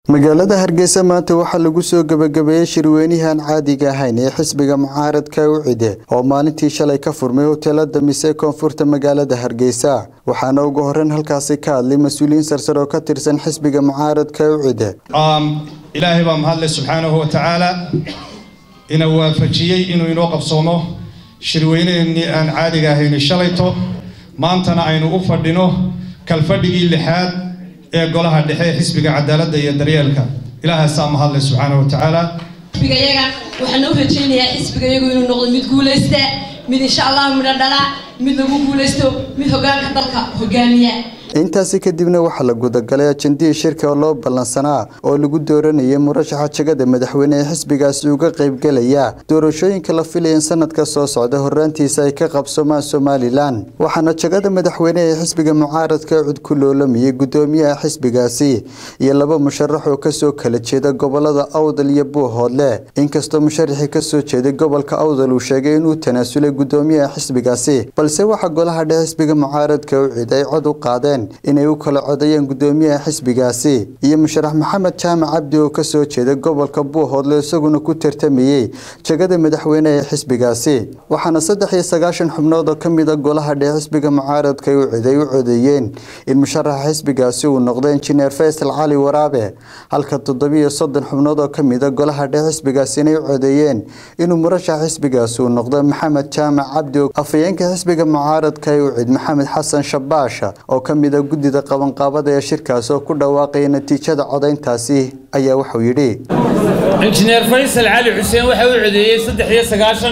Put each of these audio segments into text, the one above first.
magaalada hargeysa maanta waxaa lagu soo gebagabeeyey shirweynihii aan caadiga ahayn ee xisbiga mucaaradka ucide oo maalintii shalay ka furmay hoteelada mise koonfurta magaalada hargeysa waxaana ugu horeyn halkaasi ka hadlay mas-uuliyiin sarsar oo ka tirsan xisbiga mucaaradka ucide ilaahay baa mahadle subxaanahu watacaala ina waafajiyey inuu inoo qabsoomo shirweynaheenii aan caadiga ahayn shalayto maantana aynu u fadhino kalfadhigii lixaad ee golaha dhexe ee xisbiga cadaaladda iyo daryeelka ilaahaasaa mahadle subxaanahu watacaala xisbigayaga waxaan u rajaynayaa xisbigayagu inuu noqdo mid guulaysta mid insha allah midho dhala mid lagu guulaysto mid hogaanka dalka hogaamiya intaasi kadibna waxaa la gudagalay ajendihii shirka oo loo ballansanaa oo lagu dooranayay murashaxa jagada madaxweyne ee xisbigaasi uga qaybgelaya doorashooyinka la filaya in sanadka soo socda horaantiisa ay ka qabsoomaan somalilan waxaana jagada madaxweyne ee xisbiga mucaaradka cud ku loolamayay gudoomiyaha xisbigaasi iyo laba musharax oo kasoo kala jeeda gobolada awdal iyo buuhoodle inkastoo musharaxii kasoo jeeday gobolka awdal uu sheegay inuu tanaasulay gudoomiyaha xisbigaasi balse waxaa golaha dhexe xisbiga mucaaradka ucid ay cod u qaadeen inay u kala codayeen gudoomiyaha xisbigaasi iyo musharax maxamed jaamac cabdi oo kasoo jeeda gobolka buuhoodle isaguna ku tartamayey jagada madaxweyne ee xisbigaasi waxaana saddex iyo sagaashan xubnood oo kamid a golaha dhexe xisbiga mucaaradka ucid ay u codeeyeen in musharaxa xisbigaasi uu noqdo injineer faysal cali waraabe halka toddobiyo soddon xubnood oo kamid a golaha dhexe xisbigaasi inay u codeeyeen inuu murashaxa xisbigaasi uu noqdo maxamed jaamac cabdi afhayeenka xisbiga mucaaradka ucid maxamed xasan shabaasha oo kamid guddida qabanqaabada ee shirkaas oo ku dhawaaqaya natiijada codayntaasi ayaa wuxuu yidhi injineer faysal cali xuseen waxa u codeeyey saddex iyo sagaashan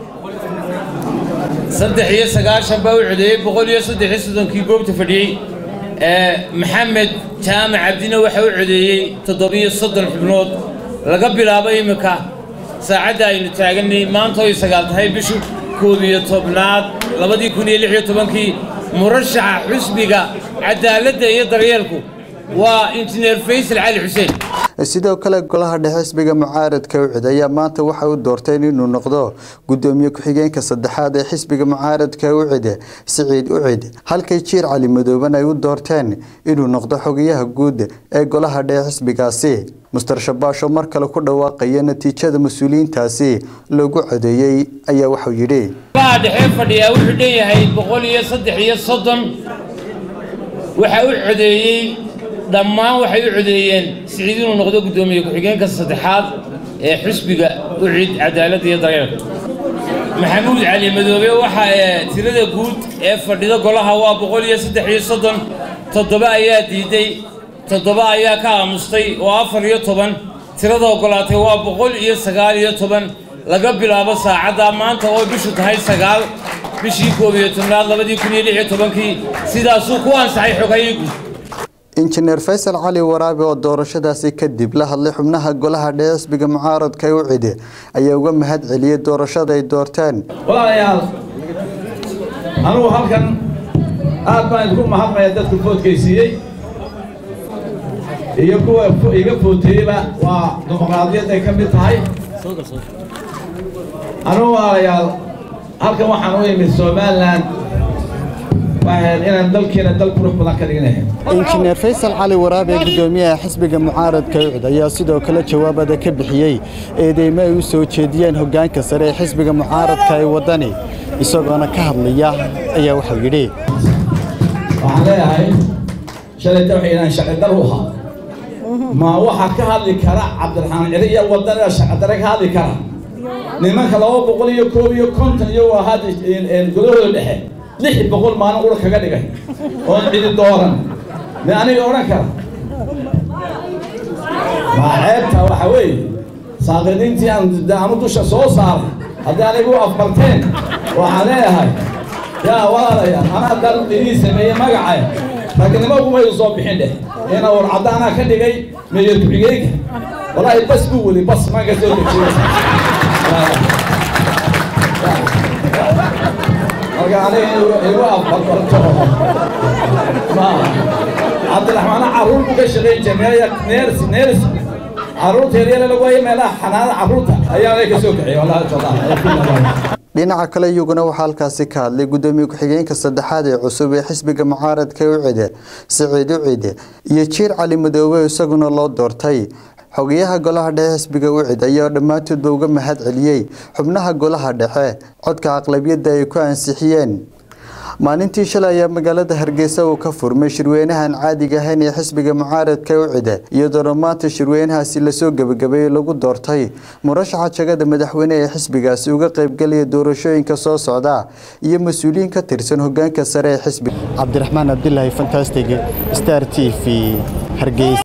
saddex iyo sagaashan baa u codeeyey boqol iyo saddex iyo soddonkii goobta fadhiyey maxamed jaamac cabdina waxa u codeeyey toddobiyo soddon xubnood laga bilaabo iminka saacadda aynu taaganay maanta oy sagaal tahay bishu koob iyo tobnaad labadii kun iyo lix iyo tobankii murashaxa xusbiga cadaaladda iyo daryeelku waa injineer faysal cali xuseen sidoo kale golaha dhexe xisbiga mucaaradka ucid ayaa maanta waxay u doorteen inuu noqdo gudoomiye ku-xigeenka saddexaad ee xisbiga mucaaradka ucid siciid ucid halkay jiir cali madooban ay u doorteen inuu noqdo xogayaha guud ee golaha dhexe xisbigaasi muster shabaasho mar kale ku dhawaaqaya natiijada mas-uuliyiintaasi loogu codeeyey ayaa wuxuu yidhi golaha dhexe fadhiyaa wuxuu dhan yahay boqol iyo saddex iyo soddon waxa u codeeyey dhammaan waxay u codeeyeen siciid inuu noqdo guddoomiye ku-xigeenka saddexaad ee xusbiga ucid cadaaladda iyo daryeelka maxamuud cali madoobe waxa tirada guud ee fadhida golaha waa boqol iyo saddex iyo soddon toddoba ayaa diiday toddoba ayaa ka aamustay oo afar iyo toban tirada oggolaatay waa boqol iyo sagaal iyo toban laga bilaabo saacadda maanta oo bishu tahay sagaal bishii koob iyo tobnaad labadii kun iyo lix iyo tobankii sidaasuu ku ansaxay xogayii guud injineer faysal cali waraabe oo doorashadaasi kadib la hadlay xubnaha golaha dhexe xisbiga mucaaradka ucide ayaa uga mahad celiyey doorashada ay doorteen walaalayaal anugu halkan aad baan idinku mahadnaya dadku foodkaysiiyey iyo kuwa iga footeeyeyba waa dimuqraadiyad ay ka mid tahay anugu walaalayaal halkan waxaan u imid somalilan inaan dalkeena dal qurux badan ka dhignahay injineer faysal cali waraabe gudoomiyaha xisbiga mucaaradka ucid ayaa sidoo kale jawaabada ka bixiyey eedeymo ay u soo jeediyeen hogaanka sare ee xisbiga mucaaradka ee wadani isagoona ka hadlaya ayaa wuxuu yidhi waxaan leeyahay shalayta waxay inaan sharci dar u ahaa ma waxaa ka hadli kara cabdiraxmaan cili iyo wadaniga sharci dare ka hadli kara nimanka laba boqol iyo koob iyo konton iyagoo hadda gudahooda dhexe lix boqol maalin ura kaga dhigay oon cidi dooran de aniga odhan kara maa ceebta waxa weeye saaqidiintii aan aanu dusha soo saaray haddii anigu afbarteen waxaan leeyahay yaa walaalayaal anaa dal idii sameeyey magacay ragnimo umaydu soo bixin dheh ina warcadda anaa ka dhigay meeyar ku-xigeenka walaahi bas buu weli bas maga soo dejiyay marka aniga igu afbarbarto cabdiraxmaana carruur buu ka shaqayn jiray neers neers carruurta yaryar lagu haya meelaha xanaanada carruurta ayaa ka soo kaxiyay wallahi dhinaca kale iyaguna waxaa halkaasi ka hadlay gudoomiye ku-xigeenka saddexaad ee cusub ee xisbiga mucaaradka ucide siciid ucide iyo jiir cali madoobe isaguna loo doortay xogayaha golaha dhexe xisbiga ucid ayaa dhammaantoodba uga mahad celiyey xubnaha golaha dhexe codka aqlabiyadda ay ku ansixiyeen maalintii shalay ayaa magaalada hargeysa uu ka furmay shirweynahan caadiga ahayn ee xisbiga mucaaradka ucide iyadoona maanta shirweynahaasi lasoo gebagabeeyey lagu doortay murashaxa jagada madaxweyne ee xisbigaasi uga qaybgelaya doorashooyinka soo socda iyo mas-uuliyiin ka tirsan hogaanka sare ee xisbiga cabdiraxmaan abdilaahi fantastig star t v hargeysa